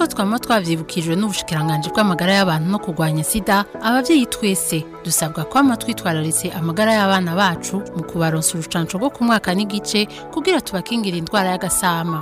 nk'uko twama twavyibukijwe n'ubushikiranganje bw'amagara y'abantu no kurwanya sida abavyeyi twese dusabwa kwama twitwararitse amagara y'abana bacu mu kubaronsa urucanco rwo ku mwaka n'igice kugira tubakingira indwara y'agasama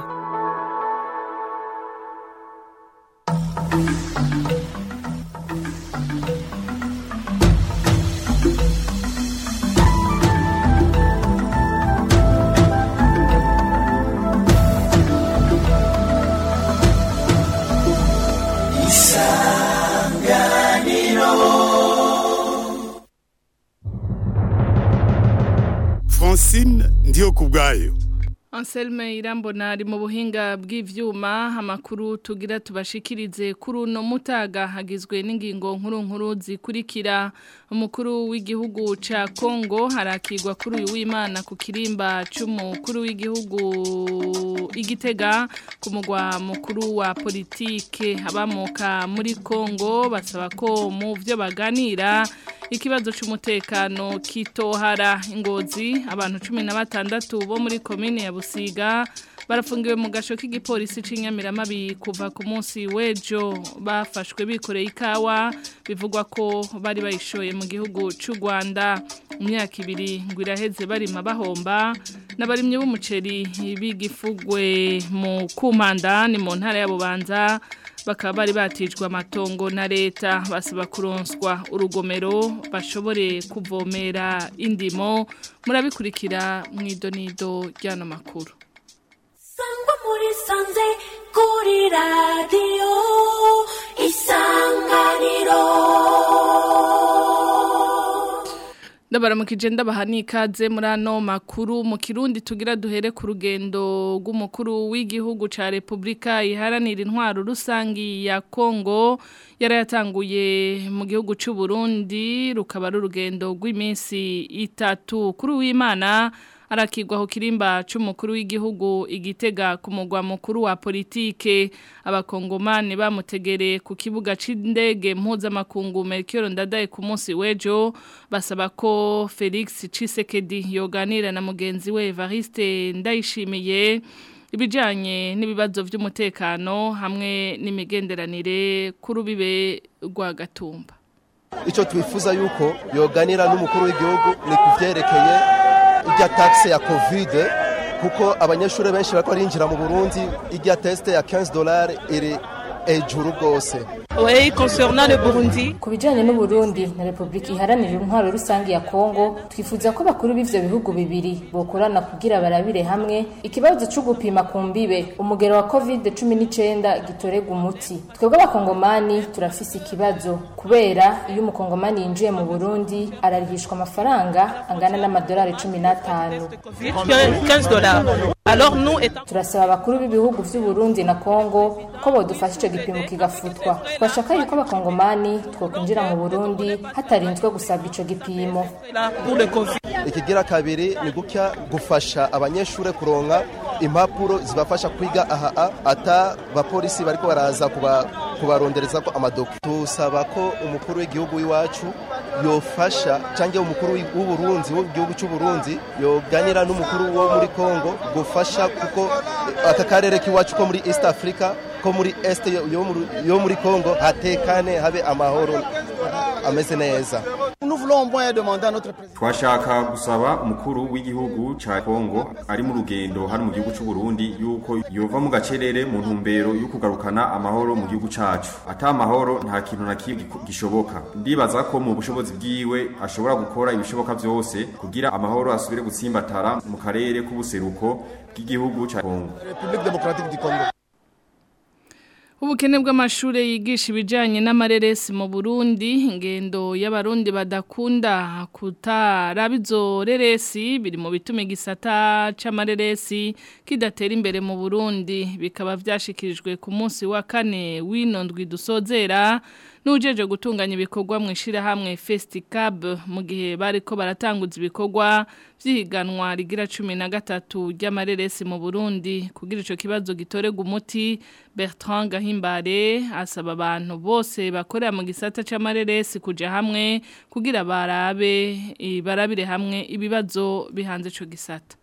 francine ndiyo ku bwayo Anselme irambona ari mu buhinga bw'ivyuma amakuru tugira tubashikirize kuri uno mutaga hagizwe n'ingingo nkuru nkuru zikurikira umukuru w'igihugu ca Kongo harakigwa kuri uyu w'Imana ku kirimba c'umukuru w'igihugu igitega ku mugwa mukuru wa politike abamuka muri Kongo basaba ko mu vyo baganira ikibazo c'umutekano kitohara ingozi abantu 16 bo muri commune ya Busiga barafungiwe mu gasho k'igipolisi c'inyamiramabi kuva ku munsi w'ejo bafashwe bikoreye ikawa bivugwa ko bari bayishoye mu gihugu c'u Rwanda mu myaka ibiri ngo iraheze barima bahomba n'abarimye b'umuceri bigifugwe mu kumanda ni mu ntara ya Bubanza bakaba bari batijwe amatongo na leta basaba kuronswa urugomero bashobore kuvomera indimo murabikurikira mu idonido ry'ano makuru sangwa muri sanze kuri radiyo isanganiro Ndabaramukije ndabaha n'ikaze muri ano makuru mu kirundi tugira duhere ku rugendo rw'umukuru w'igihugu ca Republika iharanira intwaro rusangi ya Kongo yarayatanguye mu gihugu c'u Burundi rukaba ari urugendo rw'iminsi itatu kuri w'Imana arakigwaho kirimba c'umukuru w'igihugu igitega ku mugwa mukuru wa politike abakongomani bamutegereye ku kibuga c'indege mpuzamakungu Melchior Ndadaye ku munsi w'ejo basaba ko Felix Tshisekedi yoganira na mugenzi we Evariste Ndayishimiye ibijanye n'ibibazo vy'umutekano hamwe n'imigenderanire kuri ubibe rwa gatumba icyo twifuza yuko yoganira n'umukuru w'igihugu ni kuvyerekeye irya taxe ya covid kuko abanyeshuri benshi bariko barinjira mu burundi irya teste ya 15 dollars iri ejuru rwose Oui, concernant le Burundi. Ku bijanye n'Uburundi na Republika iharanira intwaro rusangi ya Kongo, twifuza ko bakuru b'ivyo bihugu bibiri bokorana kugira barabire hamwe ikibazo cyo gupima ku mbibe umugero wa COVID-19 gitorega umuti. Twebwe abakongomani turafise ikibazo kubera iyo umukongomani yinjiye mu Burundi ararihishwa amafaranga angana n'amadolari 15. 15 dollars. Alors nous étant Turasaba abakuru b'ibihugu vy'u Burundi na Kongo ko bodufasha ico gipimo kigafutwa. Twashaka yuko abakongomani twokwinjira mu Burundi hatarinzwe gusabwa ico gipimo. là pour le Covid. ikigira kabiri ni gutya gufasha abanyeshuri kuronka impapuro zibafasha kwiga aha ata bapolisi bariko baraza kuba kubarondereza ko amadoku tusaba ko umukuru w'igihugu w'iwacu yofasha cyangwa umukuru w'uburundi w'igihugu cy'uburundi yoganira n'umukuru wo muri congo gufasha kuko aka karere k'iwacu ko muri east africa ko muri est yo muri- yo muri congo hatekane habe amahoro ameze neza Nous voulons au moins demander à notre président. twashaka gusaba umukuru w'igihugu ca Kongo ari mu rugendo hano mu gihugu c'u Burundi yuko yova mu gacerere mu ntumbero yo kugarukana amahoro mu gihugu cacu ata amahoro nta kintu na kimwe giko- gishoboka ndibaza ko mu bushobozi bwiwe ashobora gukora ibishoboka vyose kugira amahoro asubire gutsimbatara mu karere k'ubuseruko bw'igihugu ca Kongo République démocratique du Congo. Ubukene bw'amashure yigisha ibijanye n'amareresi mu Burundi ingendo y'abarundi badakunda kutaraba izo reresi biri mu bituma igisata c'amareresi kidatera imbere mu Burundi bikaba vyashikirijwe ku munsi wa kane w'inondwi dusozera n'ujeje gutunganya ibikorwa mu ishirahamwe Festicab mu gihe bariko baratanguza ibikorwa vyihiganwa rigira 13 ry'amareresi mu Burundi kugira ico kibazo gitorega umuti Bertrand Gahimbare asaba abantu bose bakorera mu gisata c'amareresi kuja hamwe kugira barabe eh, barabire hamwe ibibazo bihanze ico gisata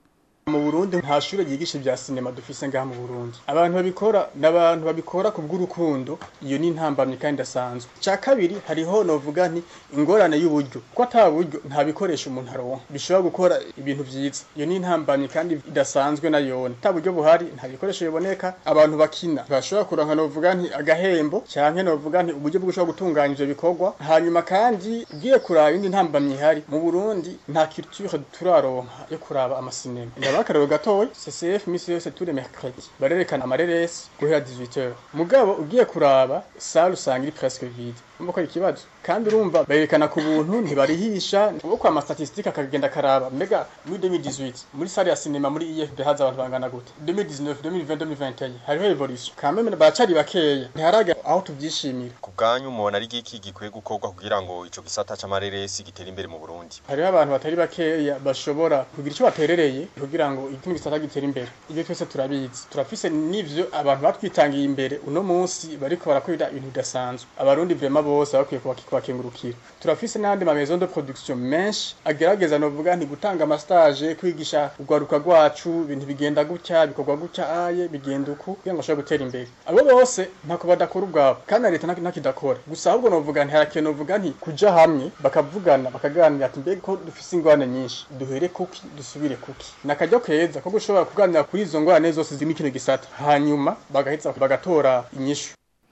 mu Burundi nta shure ryigisha ibya sinema dufise ngaha mu Burundi abantu babikora n'abantu babikora ku bw'urukundo iyo ni intambamye kandi idasanzwe ca kabiri hariho novuga nti ingorane y'uburyo ko ata buryo nta bikoresho umuntu aronka bishobora gukora ibintu vyiza iyo ni intambamye kandi idasanzwe na yone ata buryo buhari nta bikoresho biboneka abantu bakina bashobora kuronka novuga nti agahembo canke novuga nti uburyo bwo gushobora gutunganya ivyo bikorwa hanyuma kandi ugiye kuraba indi ntambamye ihari mu Burundi nta culture turaronka yo kuraba amasinema ndaba akarero gatoya CCF misi yose tous les mercredis barerekana amareresi guhera 18h mugabo ugiye kuraba salle usanga iri presque vide umva ko ari ikibazo kandi urumva berekana ku buntu ntibarihisha uwo kwa amastatistike akagenda karaba mbega muri 2018 muri salle ya sinema muri IFB haza abantu bangana gute 2019 2020 2021 hariho evolution kameme baracari bakeya ntiharaga aho tuvyishimira ku bwanyu mubona ari giki gikwiye gukorwa kugira ngo ico gisata c'amareresi gitere imbere mu Burundi hariho abantu batari bakeya bashobora kugira ico baterereye kugira ngo ikindi gisata gitere imbere ibyo twese turabizi turafise n'ivyo abantu batwitangiye imbere uno munsi bariko barakorera ibintu bidasanzwe abarundi vraiment bose bakwiye kubakengurukira turafise n'andi ma maison de production menshi agerageza novuga nti gutanga amastage kwigisha urwaruka rwacu ibintu bigenda gutya bikorwa gutya aye bigenda uku kugira ngo ashobore gutera imbere abo bose ntako badakora ubwabo kandi na leta ntakidakora gusa ahubwo novuga nti harakiye novuga nti kuja hamwe bakavugana bakaganira ati mbega ko dufise ingorane nyinshi duhere kuki dusubire kuki nakajya keza ko gushobora kuganira kuri izo ngorane zose ziri kino gisata hanyuma bagaheza bagatora inyishu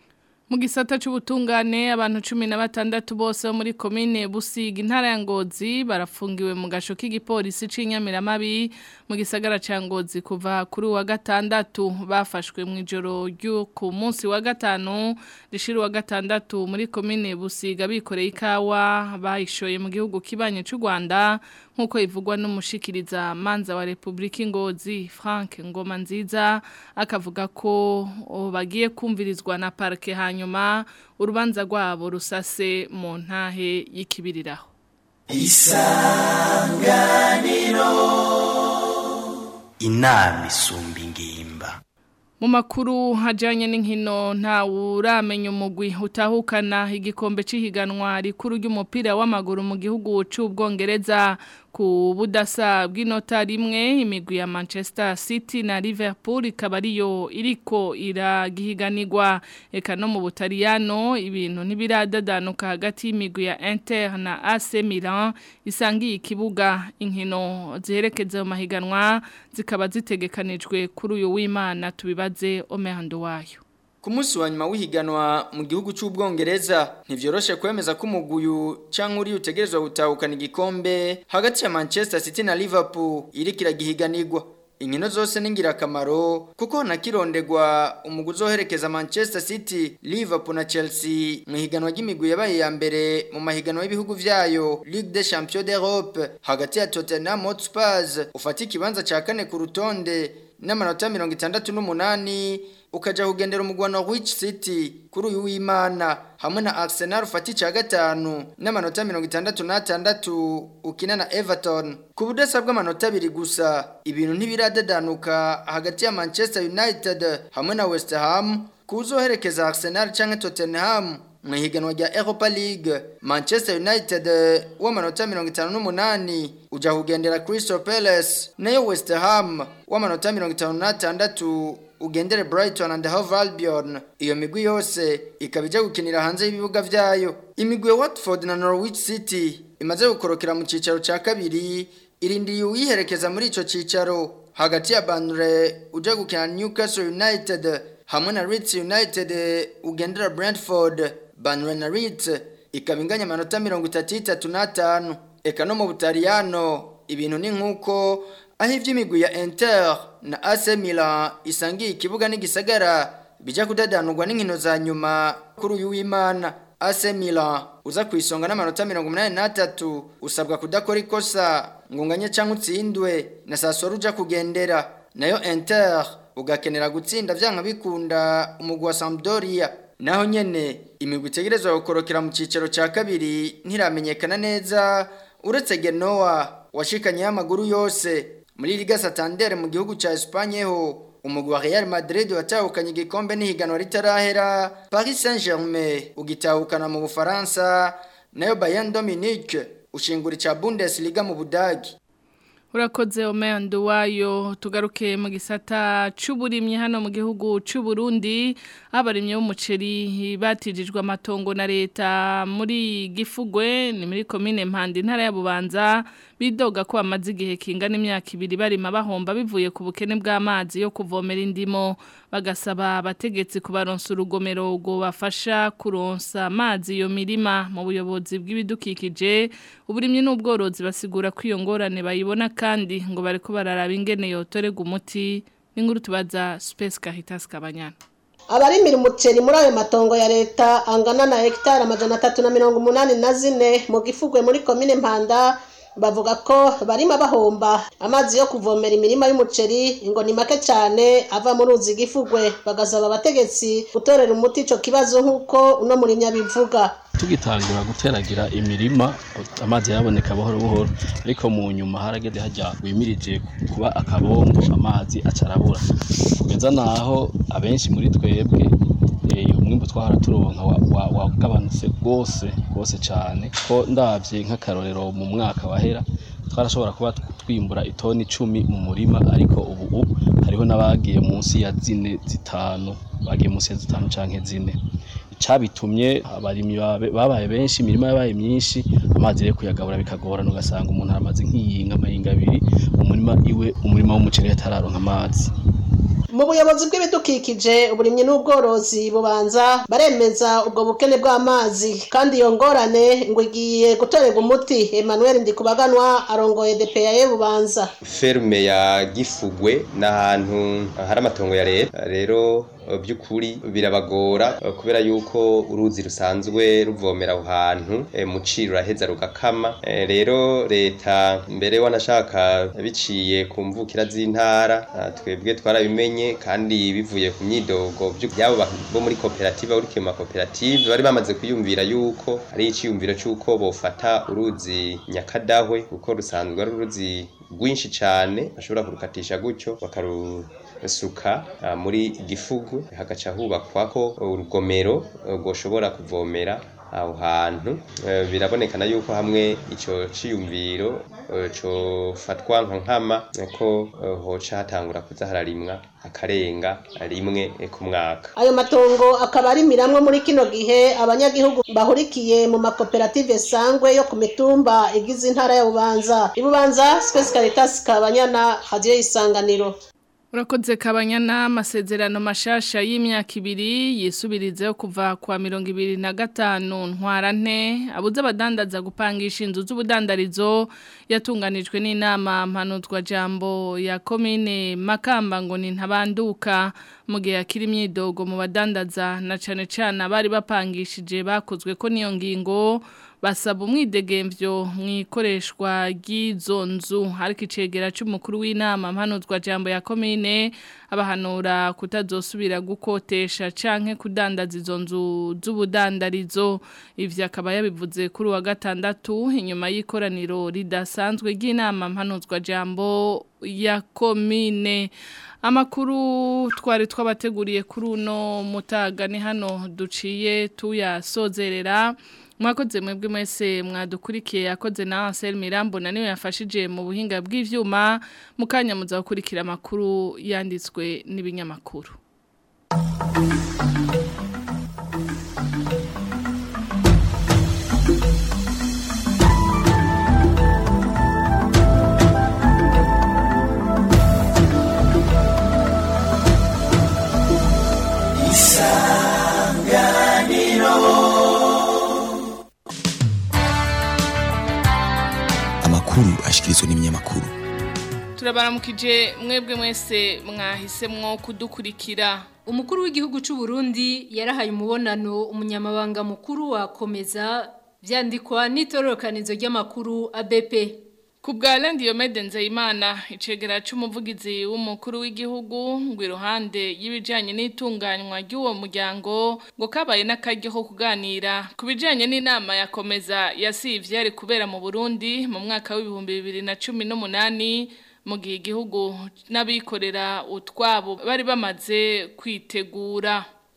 mu gisata c'ubutungane abantu cumi na batandatu bose bo muri komine Busiga intara ya Ngozi barafungiwe mu gasho k'igipolisi c'inyamiramabi mu gisagara ca Ngozi kuva kuri wa gatandatu bafashwe mu ijoro ryo ku munsi wa gatanu rishira wa gatandatu muri komine Busiga bikoreye ikawa bayishoye mu gihugu kibanye c'u Rwanda nkuko ivugwa n'umushikiriza manza wa Republika Ngozi Frank Ngoma nziza akavuga ko bagiye kumvirizwa na parke hanyuma urubanza rwabo rusase mu ntahe y'ikibiriraho isanganiro inama isumba ingimba mu makuru hajyanye n'inkino ntawuramenya umugwi utahukana igikombe cy'ihiganwa rikuru ry'umupira w'amaguru mu gihugu cy'ubwongereza ku budasa bw'inota rimwe imigwi ya Manchester City na Liverpool ikaba ariyo iriko iragihiganirwa eka no mu Butaliyano ibintu ntibiradadanuka hagati y'imigwi ya Inter na AC Milan isangiye ikibuga inkino ziherekeza mu mahiganwa zikaba zitegekanijwe kuri uyu w'Imana tubibaze Omehando wayo Ku munsi wa nyuma w'ihiganwa mu gihugu cy'ubwongereza ntivyoroshe kwemeza ko umuguyu cyangwa uri utegerezwa gutahukana igikombe hagati ya Manchester City na Liverpool iriko iragihiganirwa inkino zose ni ngirakamaro kuko nakirondegwa umugwi uzoherekeza Manchester City Liverpool na Chelsea mu higanwa ry'imigwi yabaye ya mbere mu mahiganwa y'ibihugu vyayo Ligue des Champions d'Europe hagati ya Tottenham Hotspur ufata ikibanza ca kane ku rutonde n'amanota mirongo itandatu n'umunani ukaja kugendera umugwano Rich City kuri uyu w'Imana hamwe na Arsenal ufata ica gatanu n'amanota mirongo itandatu n'atandatu ukina na Everton ku budasa bw'amanota abiri gusa ibintu ntibiradadanuka hagati ya Manchester United hamwe na West Ham kuzoherekeza Arsenal canke Tottenham mu higanwa rya Europa League Manchester United w'amanota 58 uja kugendera Crystal Palace nayo West Ham w'amanota 56 ugendere Brighton and Hove Albion iyo migwi yose ikabija gukinira hanze y'ibibuga vyayo imigwi ya Watford na Norwich City imaze gukorokera mu cicaro ca kabiri irindiriye uyiherekeza muri ico cicaro hagati ya Burnley uja gukina Newcastle United hamwe na Leeds United ugendera Brentford Burnley na Leeds ikaba inganya amanota mirongo itatu itatu n'atanu eka no mu butaliyano ibintu ni nk'uko aho iby'imigwi ya Inter na AC Milan isangiye ikibuga n'igisagara bijya kudadanurwa n'inkino za nyuma kuri uyu w'Imana AC Milan uza ku isonga n'amanota mirongo umunani n'atatu usabwa kudakora ikosa ngo unganye cyangwa utsindwe na Sassuolo uja kugendera nayo Inter ugakenera gutsinda vyanka bikunda umugwi wa Sampdoria naho nyene imigwi itegerezwa gukorokera mu cicaro ca kabiri ntiramenyekana neza uretse Genoa washikanye y'amaguru yose muri Liga Santander mu gihugu ca Espagne ho umugwi wa Real Madrid watahukanye igikombe n'ihiganwa ritarahera Paris Saint-Germain ugitahukana mu Bufaransa nayo Bayern Dominique ushingura ca Bundesliga mu Budagi Urakoze omendo wayo tugaruke mu gisata c'uburimyi hano mu gihugu c'u Burundi abarimye b'umuceri batijijwe amatongo na leta muri Gifugwe ni muri commune Mpande intara ya Bubanza bidoga ko amazi igihe kingana imyaka ibiri barima bahomba bivuye ku bukene bw'amazi yo kuvomera indimo bagasaba abategetsi kubaronsa urugomero ngo bafasha kuronsa amazi iyo mirima mu buyobozi bw'ibidukikije uburimyi n'ubworozi basigura ko iyo ngorane bayibona kandi ngo bariko bararaba ingene yotorega umuti n'inkuru tubaza Space Caritas Kabanyana abarimira umuceri muri ayo matongo ya leta angana na hegitari amajana atatu na mirongo umunani na zine mu gifugwe muri komine mpanda bavuga ko barima bahomba amazi yo kuvomera imirima y'umuceri ngo ni make cyane ava mu ruzi gifugwe bagasaba abategetsi gutorera umuti ico kibazo nk'uko uno murimyi abivuga tugitangura guteragira imirima amazi yaboneka buhoro buhoro ariko mu nyuma harageze hajya wimirije kuba akabombo amazi acarabura kugeza naho abenshi muri twebwe umwimbu twahora turonka wagabanutse rwose rwose cyane ko ndabye nk'akarorero mu mwaka wahera twarashobora kuba twimbura itoni icumi mu murima ariko ubu hariho n'abagiye munsi ya zine zitanu bagiye munsi ya zitanu cyangwa zine cyabitumye abarimyi babaye benshi imirima yabaye myinshi amazi rero kuyagabura bikagorana ugasanga umuntu aramaze nk'iyinga amahinga abiri umurima iwe umurima w'umuceri atararonka amazi mu buyobozi bw'ibidukikije uburimyi n'ubworozi bubanza baremeza ubwo bukene bw'amazi kandi iyo ngorane ngo igiye gutorerwa umuti Emmanuel Ndikubaganwa arongoye DPA bubanza ferme ya Gifugwe n'ahantu hari amatongo ya leta rero by'ukuri birabagora kubera yuko uruzi rusanzwe ruvomera aho hantu muci ruraheza rugakama rero leta mbere wanashaka biciye ku mvukira z'intara twebwe twarabimenye kandi bivuye ku myidogo byabo bo muri koperative uri mu makoperative bari bamaze kwiyumvira yuko ari icyiyumviro cy'uko bofata uruzi nyakadahwe kuko rusanzwe ari uruzi rwinshi cyane bashobora kurukatisha gutyo bakarusuka muri gifugu hagaca hubakwa ko urugomero rwoshobora kuvomera aho hantu birabonekana yuko hamwe icyo cyiyumviro cofatwa nka nkama ko hoca hatangura kuza hararimwa akarenga rimwe ku mwaka ayo matongo akaba ari miramwe muri kino gihe abanyagihugu bahurikiye mu makoperative sangwe yo ku mitumba igize intara ya bubanza ibubanza Space Caritas kabanyana hadiyo isanganiro Urakoze kabanyana amasezerano mashasha y'imyaka ibiri yisubirizeho kuva kwa mirongo ibiri na gatanu ntwarante abuze abadandaza gupangisha inzu z'ubudandarizo yatunganijwe n'inama mpanuzwa jambo ya komine Makamba ngo ni ntabanduka mu gihe akiri imyidogo mu badandaza na cane cane abari bapangishije bakozwe ko niyo ngingo basaba umwidegemvyo mwikoreshwa ry'izo nzu ariko icegera c'umukuru w'inama mpanuzwa jambo ya komine abahanura kutazosubira gukotesha canke kudandaza izo nzu z'ubudandarizo ivyo akaba yabivuze kuri wa gatandatu inyuma y'ikoraniro ridasanzwe ry'inama mpanuzwa jambo ya komine amakuru twari twabateguriye kuri uno mutaga ni hano duciye tuyasozerera mwakoze mwebwe mwese mwadukurikiye yakoze na Ansel Mirambo na niwe yafashije mu buhinga bw'ivyuma mukanya muza gukurikira amakuru yanditswe n'ibinyamakuru amakuru ashikirizwa n'ibinyamakuru turabaramukije mwebwe mwese mwahisemwo kudukurikira umukuru w'igihugu cy'u Burundi yarahaye umubonano umunyamabanga mukuru wakomeza byandikwa n'itororokanizo ry'amakuru ABP ku bwa Diomede Nzeyimana icegera c'umuvugizi w'umukuru w'igihugu ngo iruhande y'ibijanye n'itunganywa ry'uwo muryango ngo kabaye n'akaryo ko kuganira ku bijanye n'inama yakomeza yasivye ari kubera mu Burundi mu mwaka w'ibihumbi bibiri na cumi n'umunani mu gihe igihugu n'abikorera utwabo bari bamaze kwitegura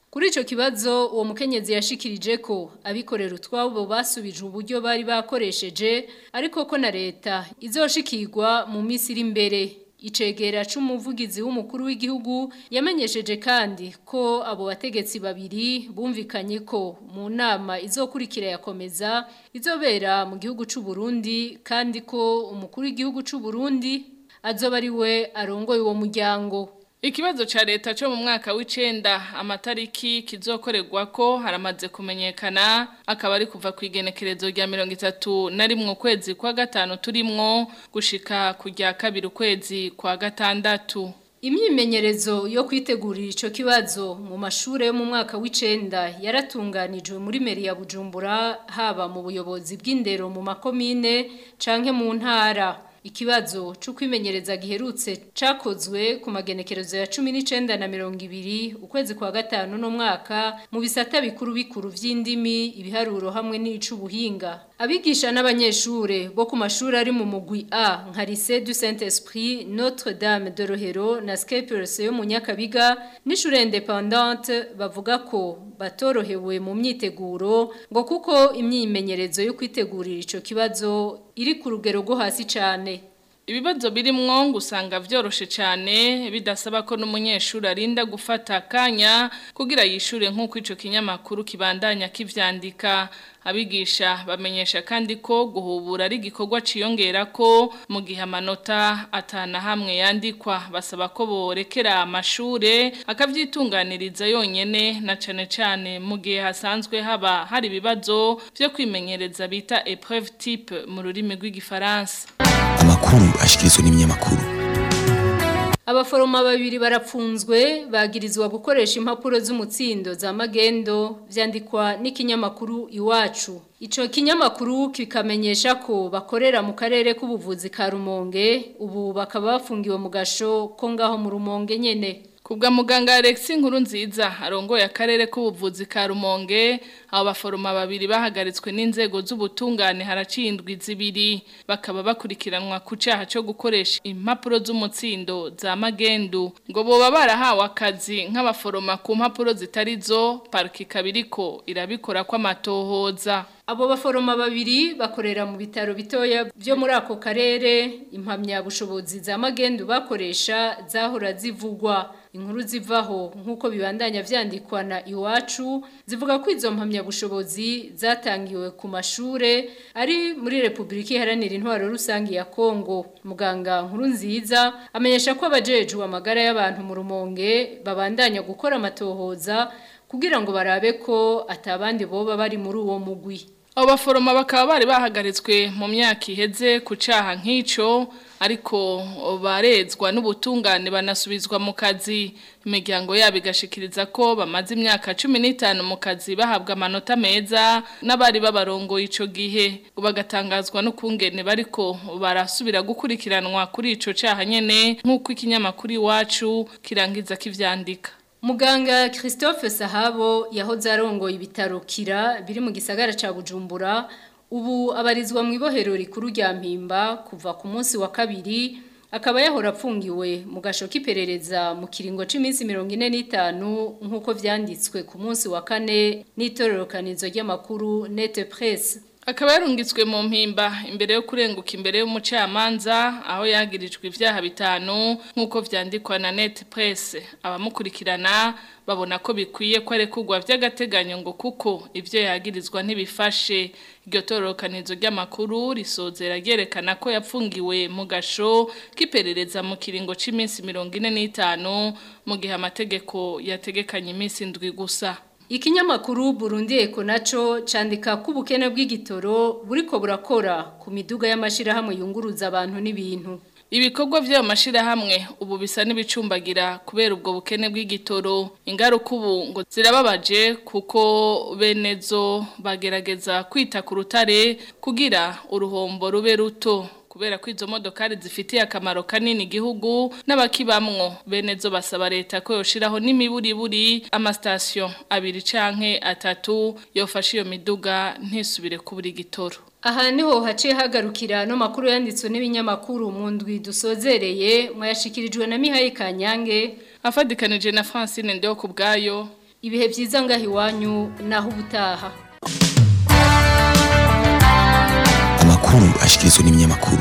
Kuri ico kibazo uwo mukenyezi yashikirije ko abikorera utwabo basubije uburyo bari bakoresheje ariko ko na leta izoshikirwa mu minsi iri imbere Icegera c'umuvugizi w'umukuru w'igihugu yamenyesheje kandi ko abo bategetsi babiri bumvikanye ko mu nama izokurikira yakomeza izobera mu gihugu c'u Burundi kandi ko umukuru w'igihugu c'u Burundi azoba ari we arongoye uwo muryango Ikibazo cha leta cyo mu mwaka w'icenda amatariki kizokorerwa ko haramaze kumenyekana akaba ari kuva ku igenekerezo rya 30 na rimwe kwezi kwa gatanu turimwo gushika kujya kabiri ukwezi kwa gatandatu Imyimenyerezo yo kwitegurira ico kibazo mu mashure yo mu mwaka w'icenda yaratunganijwe muri meri ya Bujumbura haba mu buyobozi bw'indero mu makomine canke mu ntara Ikibazo cyo kwimenyereza giherutse cakozwe ku magenekerezo ya 19 na 20 ukwezi kwa gatanu no mwaka mu bisata bikuru bikuru vy'indimi ibiharuro hamwe n'icubuhinga abigisha n'abanyeshure bo ku mashuri ari mu mugwi A nka Lycée du Saint-Esprit Notre Dame de Rohero na Scapers yo mu Nyakabiga n'ishure independante bavuga ko batorohewe mu myiteguro ngo kuko imyimenyerezo yo kwitegurira ico kibazo iri ku rugero rwo hasi cyane ibibazo birimwo ngo usanga vyoroshe cyane bidasaba ko n'umunyeshuri arinda gufata akanya kugira yishure nk'uko ico kinyamakuru kibandanya kivyandika abigisha bamenyesha kandi ko guhubura ari igikorwa ciyongera ko mu gihe amanota atana hamwe yandikwa basaba ko borekera amashure akavyitunganiriza yonyene na cane cane mu gihe hasanzwe haba hari ibibazo vyo kwimenyereza bita épreuve type mu rurimi rw'igifaransa amakuru ashikirizwa n'ibinyamakuru Abaforoma babiri barapfunzwe bagirizwa gukoresha impapuro z'umutsindo za magendo vyandikwa n'ikinyamakuru iwacu. Ico kinyamakuru kikamenyesha ko bakorera mu karere k'ubuvuzi ka Rumonge ubu bakaba bafungiwe mu gasho ko ngaho mu Rumonge nyene. Kubwa muganga Alexis nkuru nziza arongoye akarere k'ubuvuzi ka Rumonge abo baforoma babiri bahagaritswe n'inzego z'ubutungane haracindwa izibiri bakaba bakurikiranwa ku cyaha cyo gukoresha impapuro z'umutsindo za magendu ngo boba barahawe akazi nk'abaforoma ku mpapuro zitari zo pariki kabiriko irabikora kw'amatohoza Abo baforoma babiri bakorera mu bitaro bitoya byo muri ako karere impamya bushobozi za magendu bakoresha zahora zivugwa inkuru zivaho nk'uko bibandanya vyandikwa na iwacu zivuga ko izo mpamya bushobozi zatangiwe ku mashure ari muri Republika Iharanira Intwaro Rusangi ya Kongo muganga nkuru nziza amenyesha ko abajejwe amagara y'abantu mu rumonge babandanya gukora amatohoza kugira ngo barabe ko atabandi boba bari muri uwo mugwi abo baforoma bakaba bari bahagaritswe mu myaka iheze ku cyaha nk'icyo ariko barezwa n'ubutungane banasubizwa mu kazi imiryango yabo igashikiriza ko bamaze imyaka cumi n'itanu mu kazi bahabwa amanota meza n'abari babarongoye icyo gihe bagatangazwa n'ukungene bariko barasubira gukurikiranwa kuri icyo cyaha nyine nk'uko ikinyamakuru iwacu kirangiza kivyandika Muganga Christophe Sahabo yahoze arongoye ibitaro kira biri mu gisagara ca Bujumbura ubu abarizwa mu ibohero rikuru rya Mpimba kuva ku munsi wa kabiri akaba yahora apfungiwe mu gasho k'iperereza mu kiringo c'iminsi 45 nkuko vyanditswe ku munsi wa kane n'itororokanizo ry'amakuru Net Press akaba yarungitswe mu mpimba imbere yo kurenguka imbere y'umucamanza aho yagirijwe ivyaha bitanu nk'uko vyandikwa na net press abamukurikirana babona ko bikwiye ko arekurwa vy'agateganyo ngo kuko ivyo yagirizwa ntibifashe iryo tororokanizo ry'amakuru risozera ryerekana ko yapfungiwe mu gasho k'iperereza mu kiringo c'iminsi mirongo ine n'itanu mu gihe amategeko yategekanye iminsi indwi gusa Ikinyamakuru Burundi Eko naco candika ko ubukene bw'igitoro buriko burakora ku miduga y'amashirahamwe yunguruza abantu n'ibintu. Ibikorwa vy'ayo mashirahamwe ubu bisa n'ibicumbagira kubera ubwo bukene bw'igitoro ingaruka ubu ngo zirababaje kuko benezo bagerageza kwita ku rutare kugira uruhombo rube ruto kubera ko izo modokari zifitiye akamaro kanini igihugu n'abakibamwo bene zo basaba leta ko yoshiraho n'imiburiburi amastation abiri canke atatu yofasha iyo miduga ntisubire kubura igitoro Aha niho haciye hagarukira no makuru yanditswe n'ibinyamakuru mu ndwi dusozereye mwayashikirijwe na Mihaye Kanyange afadikanije na Francine Ndeo kubgayo ibihe byiza ngaho iwanyu naho ubutaha amakuru ashikirizwa n'ibinyamakuru